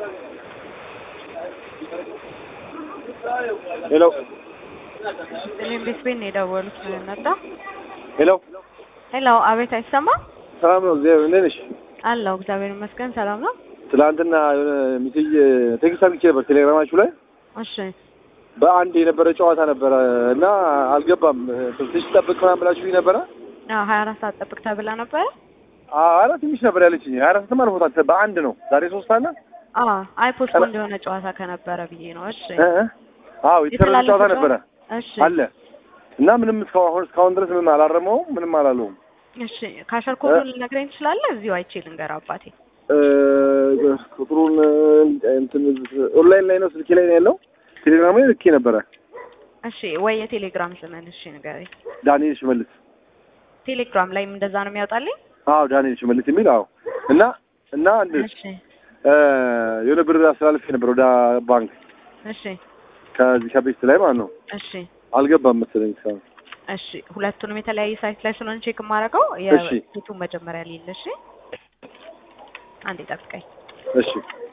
ሄሎ እኔም ቤት ቤት ነው የደወሉት። ምን መጣ? ሄሎ ሄሎ፣ አቤት፣ አይሰማም? ሰላም ነው። እግዚአብሔር እንዴት ነሽ? አለሁ፣ እግዚአብሔር ይመስገን። ሰላም ነው። ትናንትና የሆነ ሚሴጅ ቴክስት አድርጌ ነበር ቴሌግራማችሁ ላይ እሺ፣ በአንድ የነበረ ጨዋታ ነበረ እና አልገባም። ትንሽ ጠብቅ ምናምን ብላችሁኝ ነበረ። አዎ፣ ሀያ አራት ሰዓት ጠብቅ ተብላ ነበረ። ኧረ ትንሽ ነበር ያለችኝ። ሀያ አራትም አልፎታል። በአንድ ነው ዛሬ ሶስት አለ። አዎ፣ አይ ፖስትፖንድ የሆነ ጨዋታ ከነበረ ብዬ ነው። እሺ፣ እ እ አዎ የተሰረዘ ጨዋታ ነበረ እሺ፣ አለ እና ምንም እስካሁን እስካሁን ድረስ ምንም አላረመውም፣ ምንም አላለውም። እሺ። ካሸር ኮዱን ልነግረኝ ትችላለህ? እዚሁ አይቼ ልንገር አባቴ። እ ቁጥሩን እንትን ኦንላይን ላይ ነው ስልኬ ላይ ነው ያለው። ቴሌግራም ላይ ልኬ ነበረ። እሺ፣ ወይ የቴሌግራም ስምን እሺ ንገረኝ። ዳንኤል ሽመልስ ቴሌግራም ላይም እንደዛ ነው የሚያወጣልኝ? አዎ ዳንኤል ሽመልስ የሚል አዎ። እና እና አንድ እሺ፣ እ የሆነ ብር አስተላልፌ ነበር ወደ ባንክ እሺ፣ ከዚህ ከቤት ላይ ማለት ነው። እሺ፣ አልገባም መሰለኝ እስካሁን። እሺ። ሁለቱንም የተለያየ ሳይት ላይ ስለሆነ ቼክ የማደርገው እሺ። የፊቱን መጀመሪያ ሊል። እሺ፣ አንዴ ጠብቀኝ። እሺ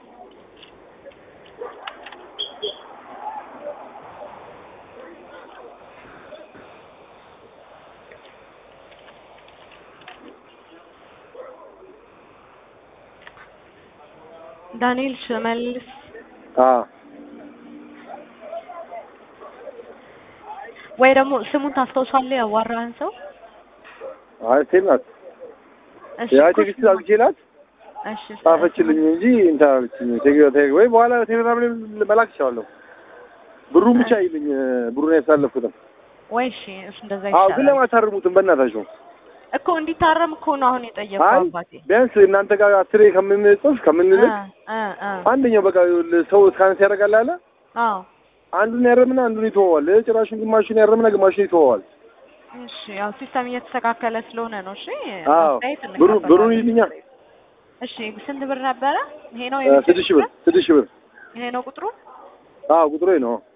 ዳንኤል ሽመልስ አ ወይ ደግሞ ስሙን ታስታውሳለህ? ያዋራህን ሰው አይ ሴት ናት። እሺ ያ እኮ ቴክስት ስሙ- አድርጌላት እሺ ጻፈችልኝ እንጂ እንትን አለችኝ። ቴሌ- ቴሌ- ወይ በኋላ ቴሌግራም ላይ መላክ ይችላለሁ። ብሩን ብቻ ይልኝ ብሩን ያሳለፉትም። ወይ እሺ እሱ እንደዛ አዎ ግን ይሻላል ለማታርሙትም በእናታችሁ እኮ እንዲታረም እኮ ነው አሁን የጠየቀው አይ አባቴ። ቢያንስ እናንተ ጋር አስሬ ከምንጽፍ ከምንልክ እ እ አንደኛው በቃ ሰው እስካነስ ያደርጋል አለ አዎ አንዱን ያረምና አንዱን ይተወዋል። ጭራሹን ግማሹን ያረምና ግማሹን ይተወዋል። እሺ ያው ሲስተም እየተስተካከለ ስለሆነ ነው። እሺ አዎ አስተያየት ብሩ እንቀበላለን። ብሩን ይልኛል። እሺ ስንት ብር ነበረ? ይሄ ነው እ ስድስት ሺህ ብር ስድስት ሺህ ብር ይሄ ነው ቁጥሩ። አዎ ቁጥሩ ይሄ ነው።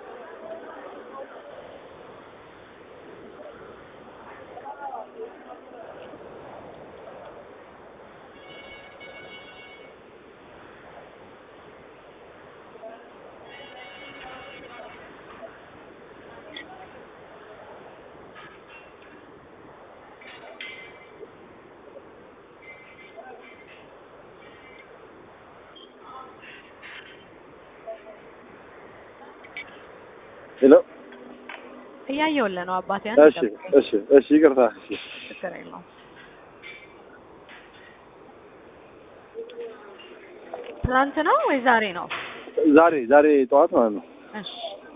ሄሎ እያየሁልህ ነው አባቴ። አንተ እሺ ጠብቀኝ። እሺ እሺ ይቅርታ እሺ ችግር የለውም። ትናንት ነው ወይ ዛሬ ነው? ዛሬ ዛሬ ጠዋት ማለት ነው። እሺ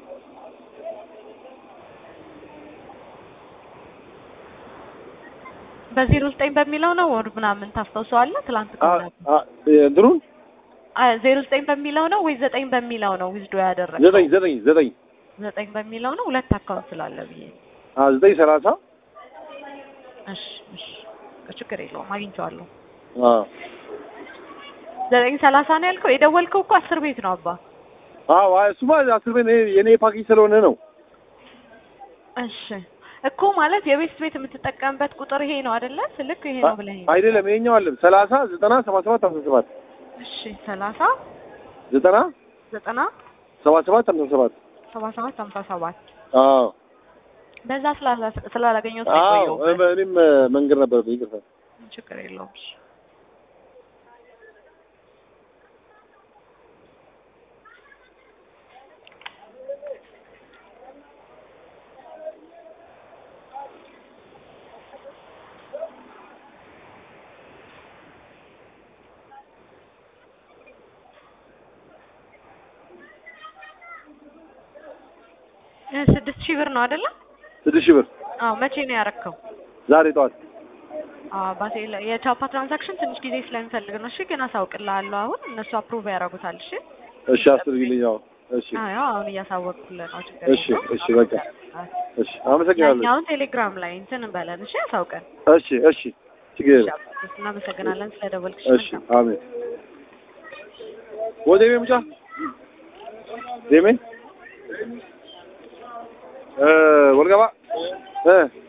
በዜሮ ዘጠኝ በሚለው ነው ወር ምናምን ታስታውሰዋለህ? ትላንት አ ከሆነ አ እንትኑን ዜሮ ዘጠኝ በሚለው ነው ወይ ዘጠኝ በሚለው ነው ዊዝዶ ያደረገው? ዘጠኝ ዘጠኝ ዘጠኝ ዘጠኝ በሚለው ነው። ሁለት አካውንት ስላለ ብዬ ነው። አ ዘጠኝ ሰላሳ እሺ እሺ ችግር የለውም አግኝቼዋለሁ። አ ዘጠኝ ሰላሳ ነው ያልከው። የደወልከው እኮ አስር ቤት ነው አባ። አዎ አይ እሱማ አስር ቤት የኔ- የኔ ፓኬጅ ስለሆነ ነው። እሺ እኮ ማለት የቤት ቤት የምትጠቀምበት ቁጥር ይሄ ነው አይደለ? ስልክ ይሄ ነው ብለህ አይደለም ይሄኛው አለም ሰላሳ ዘጠና ሰባ ሰባት ሃምሳ ሰባት እሺ ሰላሳ ዘጠና ዘጠና ሰባ ሰባት ሃምሳ ሰባት ሰባ ሰባት ሀምሳ ሰባት አዎ በዛ ስላላ- ስላላገኘሁት ነው አዎ የቆየሁበት። እኔም መንገድ ነበረብኝ ይቅርታ። ችግር የለውም። እሺ እ ስድስት ሺህ ብር ነው አይደለ? ስድስት ሺህ ብር አዎ መቼ ነው ያረከው? ዛሬ ጠዋት አዎ ባሴ የቻፓ ትራንዛክሽን ትንሽ ጊዜ ስለሚፈልግ ነው። እሺ ግን አሳውቅልሃለሁ። አሁን እነሱ አፕሩቭ ያደርጉታል። እሺ እሺ አስርግልኝ። አዎ እሺ አዎ አሁን እያሳወቅኩልህ ነው። ችግር እሺ የለውም። እሺ በቃ እሺ አመሰግናለሁ። ያኛውን ቴሌግራም ላይ እንትን በለን። እሺ አሳውቀን። እሺ እሺ ችግር እሺ የለም። አባቴ፣ እናመሰግናለን ስለደወልክሽ። እሺ አሜን። ወዴሜ ሙጫ ዴሜ እ ወልገባ እ